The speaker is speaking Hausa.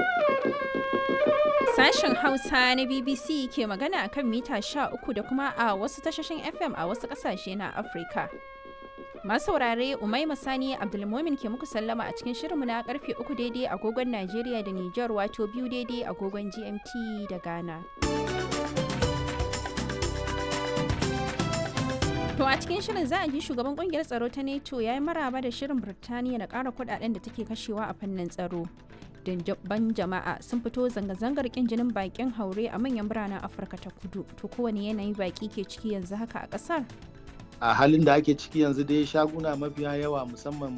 Sashen Hausa na BBC ke magana a kan mita 13 da kuma a wasu tashoshin FM a wasu ƙasashe na Afirka. Masu saurare Umaima Sani Abdulmumin ke muku sallama a cikin shirinmu na karfe 3 daidai agogon Najeriya da Nijar wato biyu daidai agogon GMT da Ghana. To a cikin shirin za a ji shugaban kungiyar tsaro ta NATO ya yi maraba da shirin Birtaniya na ƙara kudaden da take kashewa a fannin tsaro. Ban jama'a sun fito zanga-zangar kin jinin bakin haure a manyan biranen Afirka ta kudu. To kowane yanayi baki ke ciki yanzu haka a ƙasar? a halin da ake ciki yanzu dai shaguna mafiya yawa musamman